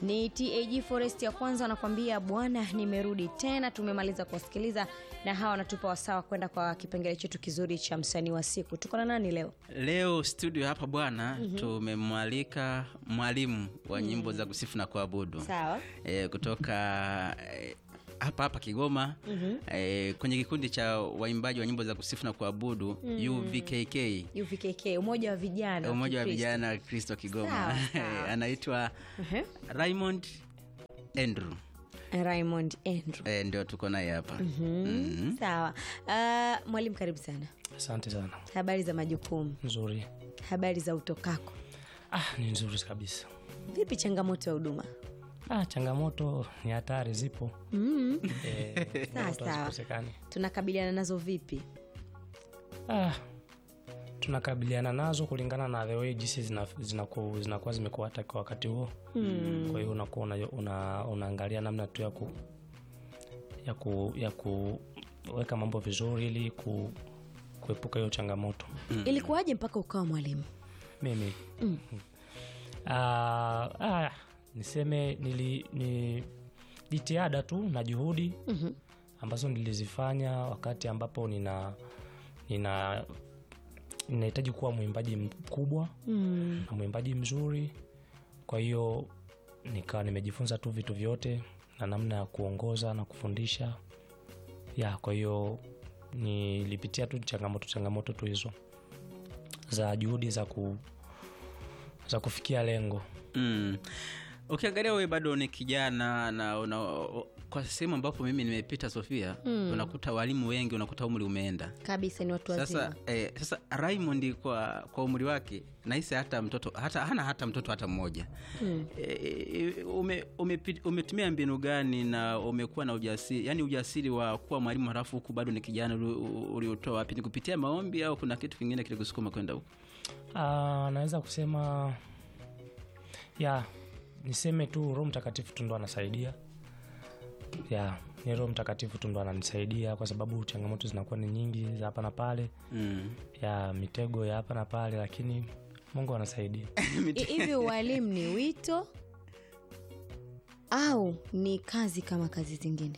Ni TAG Forest ya kwanza wanakuambia bwana, nimerudi tena. Tumemaliza kuwasikiliza na hawa wanatupa wasawa kwenda kwa kipengele chetu kizuri cha msanii wa siku. Tuko na nani leo? Leo studio hapa bwana, tumemwalika mwalimu wa nyimbo za kusifu na kuabudu Sawa. e, kutoka e, hapa hapa Kigoma e, kwenye kikundi cha waimbaji wa nyimbo za kusifu na kuabudu UVKK UVKK, umoja wa vijana umoja wa Kikristo. vijana Kristo Kigoma Sawa, sawa. anaitwa Ehe. Raymond Andrew Raymond Andrew. e, ndio tuko naye hapa Mhm. Sawa. Uh, mwalimu karibu sana. Asante sana. Habari za majukumu, Nzuri. habari za utokako, Ah, ni nzuri kabisa. vipi changamoto ya huduma? Ah, changamoto ni hatari zipo. Mm. Eh, Sawa changamoto sawa, hazikosekani. tunakabiliana nazo vipi? Ah, tunakabiliana nazo kulingana na the way jinsi zinakuwa zina zinakuwa zimekuwa hata kwa wakati huo. Kwa hiyo unakuwa una, una, unaangalia namna tu ya ku ya ku ya kuweka mambo vizuri ili ku, kuepuka hiyo changamoto. Ilikuwaje mpaka ukawa mwalimu? mimi Ah, ah, niseme nili, ni jitihada tu na juhudi ambazo nilizifanya wakati ambapo nina nina ninahitaji kuwa mwimbaji mkubwa Mm. na mwimbaji mzuri kwa hiyo nikawa nimejifunza tu vitu vyote na namna ya kuongoza na kufundisha ya kwa hiyo nilipitia tu changamoto changamoto tu hizo za juhudi za ku za kufikia lengo Mm. Ukiangalia wewe bado ni kijana na una, kwa sehemu ambapo mimi nimepita Sofia, unakuta walimu wengi, unakuta umri umeenda Kabisa, ni watu wazima. sasa. Eh, sasa Raymond kwa, kwa umri wake nahisi hata mtoto hata hana hata mtoto hata mmoja eh, ume, umepi- umetumia mbinu gani na umekuwa na ujasiri yani ujasiri wa kuwa mwalimu halafu huku bado ni kijana uli- uliotoa wapi? Ni kupitia maombi au kuna kitu kingine kilikusukuma kwenda huko? Ah, naweza kusema ya niseme tu roho mtakatifu tu ndo anasaidia ya ni roho mtakatifu tu ndo ananisaidia kwa sababu changamoto zinakuwa ni nyingi za hapa na pale Mm. ya mitego ya hapa na pale lakini mungu anasaidia I- hivi ualimu ni wito au ni kazi kama kazi zingine?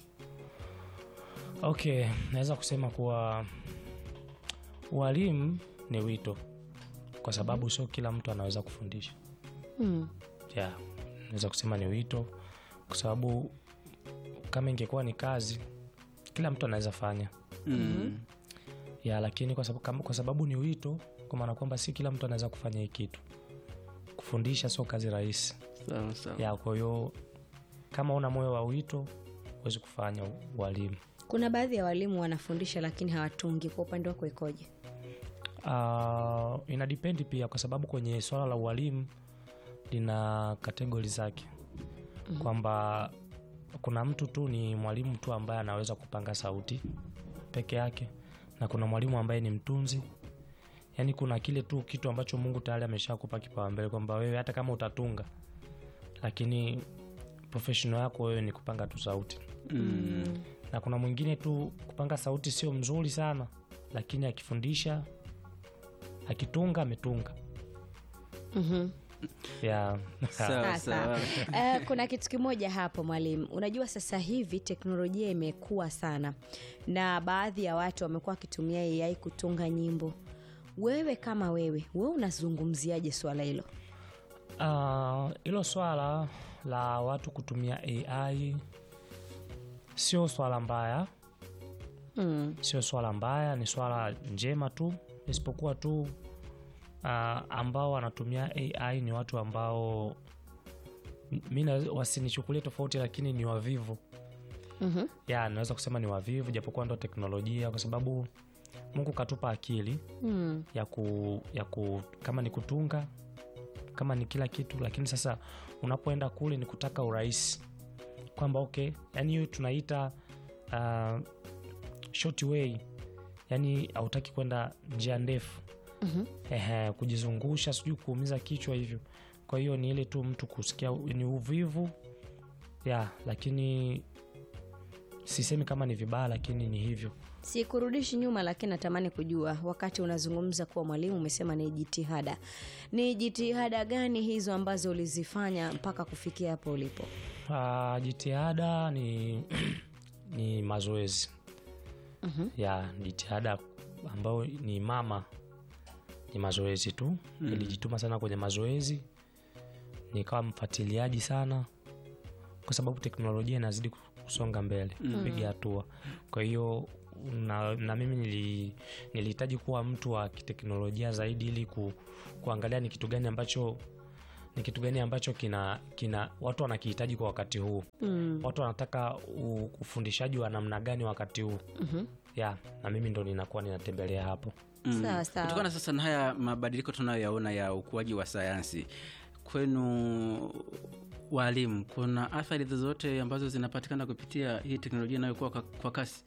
okay naweza kusema kuwa ualimu ni wito kwa sababu sio kila mtu anaweza kufundisha Mm. ya naweza kusema ni wito kwa sababu kama ingekuwa ni kazi kila mtu anaweza fanya Mm. ya lakini kwa sababu, kama- kwa sababu ni wito kwa maana kwamba si kila mtu anaweza kufanya hii kitu kufundisha sio kazi rahisi Sawa sawa. ya kwa hiyo kama una moyo wa wito huwezi kufanya ualimu Kuna baadhi ya walimu wanafundisha lakini hawatungi. Kwa upande wako ikoje? uh, ina dipendi pia kwa sababu kwenye swala la ualimu lina kategori zake mm-hmm. kwamba kuna mtu tu ni mwalimu tu ambaye anaweza kupanga sauti peke yake na kuna mwalimu ambaye ni mtunzi yaani kuna kile tu kitu ambacho mungu tayari ameshakupa kipaumbele kwamba wewe hata kama utatunga lakini professional yako wewe ni kupanga tu sauti Mm. na kuna mwingine tu kupanga sauti sio mzuri sana lakini akifundisha akitunga ametunga Mhm. yeah. Sawa Sawa. sawa. Eh, kuna kitu kimoja hapo mwalimu, unajua sasa hivi teknolojia imekuwa sana na baadhi ya watu wamekuwa wakitumia AI kutunga nyimbo. Wewe kama wewe, wewe unazungumziaje swala hilo? Ah, hilo swala la watu kutumia ai sio swala mbaya Mm. sio swala mbaya ni swala njema tu isipokuwa tu uh, ambao wanatumia ai ni watu ambao mi na- wasinichukulie tofauti lakini ni wavivu Mhm. ya naweza kusema ni wavivu japokuwa ndo teknolojia kwa sababu mungu katupa akili Mm. ya ku, ya ku kama ni kutunga kama ni kila kitu lakini sasa unapoenda kule ni kutaka urahisi kwamba okay yani hiyo tunaita uh, short way yani hautaki kwenda njia ndefu Mhm. Ehe, kujizungusha sijui kuumiza kichwa hivyo kwa hiyo ni ile tu mtu kusikia ni uvivu ya lakini sisemi kama ni vibaya lakini ni hivyo sikurudishi nyuma lakini natamani kujua wakati unazungumza kuwa mwalimu umesema ni jitihada ni jitihada gani hizo ambazo ulizifanya mpaka kufikia hapo ulipo uh, jitihada ni ni mazoezi Mhm. ya jitihada ambayo ni mama ni mazoezi tu nilijituma sana kwenye mazoezi nikawa mfuatiliaji sana kwa sababu teknolojia inazidi kusonga mbele kupiga hatua kwa hiyo na, na mimi nili- nilihitaji kuwa mtu wa kiteknolojia zaidi ili ku, kuangalia ni kitu gani ambacho ni kitu gani ambacho kina kina watu wanakihitaji kwa wakati huu mm. watu wanataka u- ufundishaji wa namna gani wakati huu Mhm. ya na mimi ndo ninakuwa ninatembelea hapo Mm. Sawa, sawa. kutokana sasa na haya mabadiliko tunayoyaona ya ukuaji wa sayansi kwenu walimu kuna athari zozote ambazo zinapatikana kupitia hii teknolojia inayokuwa kwa, kwa kasi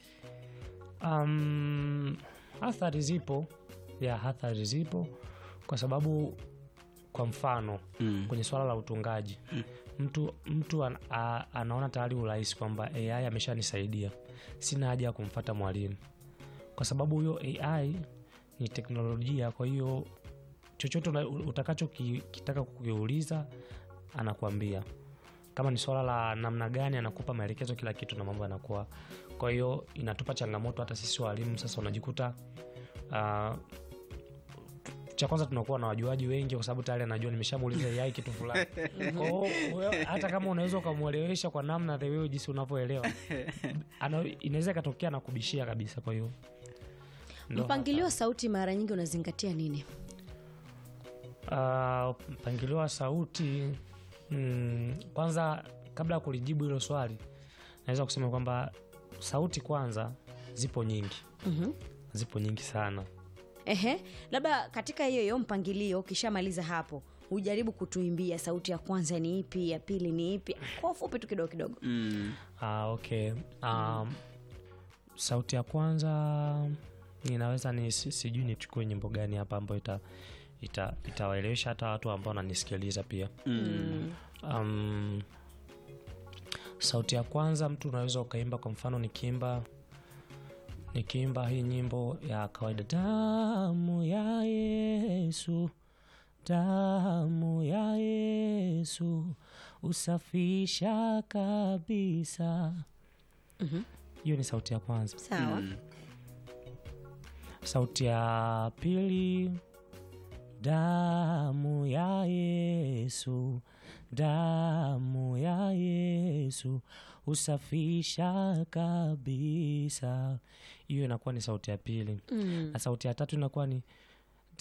um, athari zipo ya athari zipo kwa sababu kwa mfano mm. kwenye swala la utungaji mtu mtu an, a, anaona tayari urahisi kwamba ai ameshanisaidia sina haja ya kumfata mwalimu kwa sababu huyo ai ni teknolojia kwa hiyo chochote una- utakachokitaka kukiuliza anakuambia kama ni swala la namna gani anakupa maelekezo kila kitu na mambo yanakuwa kwa hiyo inatupa changamoto hata sisi walimu sasa unajikuta uh, cha kwanza tunakuwa na wajuaji wengi kwa sababu tayari anajua nimeshamuuliza yai kitu fulani Kwa hiyo, wewe, hata kama unaweza ukamwelewesha kwa namna the way jinsi unavyoelewa ana- inaweza ikatokea na kubishia kabisa kwa hiyo ndo mpangilio wa sauti mara nyingi unazingatia nini Uh, mpangilio wa sauti mm, kwanza kabla ya kulijibu hilo swali naweza kusema kwamba sauti kwanza zipo nyingi Mhm. zipo nyingi sana Ehe, labda katika hiyo hiyo mpangilio ukishamaliza hapo ujaribu kutuimbia sauti ya kwanza ni ipi ya pili ni ipi kwa ufupi tu kidogo kidogo Mm. Ah, okay um, sauti ya kwanza ninaweza ni si- sijui nichukue nyimbo gani hapa ambayo ita ita- itawaelewesha hata watu ambao wananisikiliza pia Mm. um, sauti ya kwanza mtu unaweza ukaimba kwa mfano nikiimba nikiimba hii nyimbo ya kawaida damu ya yesu damu ya yesu usafisha kabisa Mhm. hiyo ni sauti ya kwanza sawa Mm. sauti ya pili damu ya yesu damu ya yesu husafisha kabisa hiyo inakuwa ni sauti ya pili Mm. na sauti ya tatu inakuwa ni